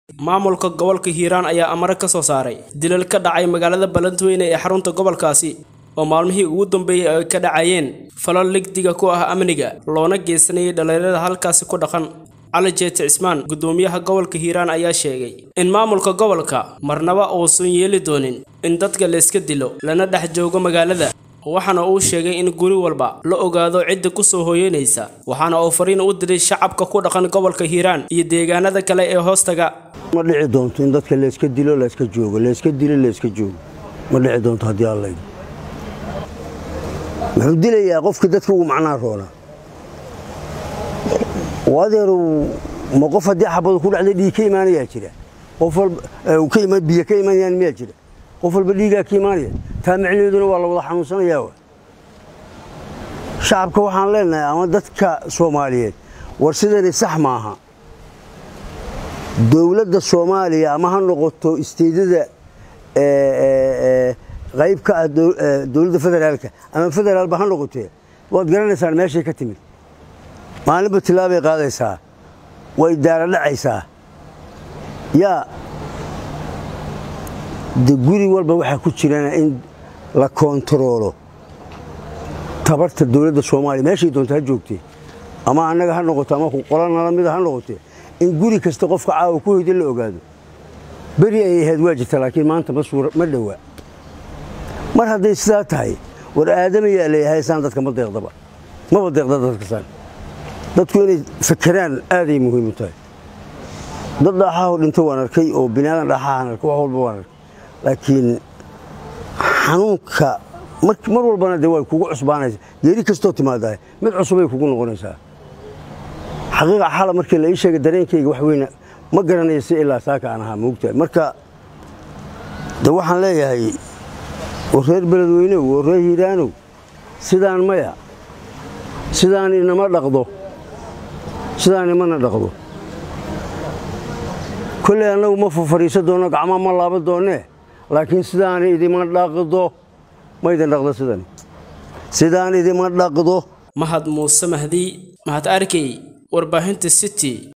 maamulka gobolka hiiraan ayaa amare ka soo saaray dilal ka dhacay magaalada balantweyne ee xarunta gobolkaasi oo maalmihii ugu dambeeyey ay ka dhacayeen falal ligdiga ku ah amniga loona geysanayay dhallinyarada halkaasi ku dhaqan cali jeete cismaan guddoomiyaha gobolka hiiraan ayaa sheegay in maamulka gobolka marnaba uusan yeeli doonin in dadka layska dilo lana dhex joogo magaalada waxaana uu sheegay in guri walba la ogaado cidda ku soo hooyanaysa waxaana uu fariin u diray shacabka ku dhaqan gobolka hiiraan iyo deegaanada kale ee hoostaga ma dhici doonto in dadka layska dilo layska joogo layska dilo layska joogo ma dhici doonto haddii alla yidhi muxuu dilayaa qofka dadka ugu macnaa roonaa oo adeeru ma qof haddii xabadu ku dhacday dhiig ka imaanayaa jira qof walba biyo ka imanayaan miyaa jira qof walba dhiigaa ka imaanaya taa macnaheeduna waa la wada xanuunsanayaa wa shacabka waxaan leenahay ama dadka soomaaliyeed war sidani sax maaha dowladda soomaaliya ama ha noqoto isteedada qayb ka ah dowladda federaalka ama federaalba ha noqotee waad garanaysaan meeshay ka timid maalinba tilaabay qaadaysaa way daara dhacaysaa yaa de guri walba waxaa ku jirana in la koontaroolo tabarta dowladda soomaaliya meeshay doonta ha joogtee ama annaga ha noqoto ama qola nala mida ha noqotee in guri kasta qofka caawa ku hoyda la ogaado beri ay ahayd waa jirta laakiin maanta ma dhowaa mar hadday sidaa tahay war aadamayaa leeyahay saan dadka ma deeqdaba maba deeqda dadkasaan dadku inay fakeraan aaday muhiim u tahay dad dhaaxaho dhinto waan arkay oo binaadan dhaaxahan arkay wax walba waan arkay laakiin xanuunka mar walbana dee way kugu cusbaanaysa geeri kastoo timaadahay mid cusubay kugu noqonaysaa xaqiiqa xala markii la ii sheegay dareenkayga wax weyna ma garanaya si ilaa saaka aan ahaa moogtahay marka de waxaan leeyahay oo reer beledweynow oo reer hiiraanow sidaan maya sidaan inama dhaqdo sidaan imana dhaqdo kolley annagu ma fafadhiisan doonno gacmaa ma laaban doonnee laakiin sidaan idima dhaqdo ma idin dhaqdo sidani sidaan idima dhaqdo mahad muuse mahdi mahad arkey warbaahinta city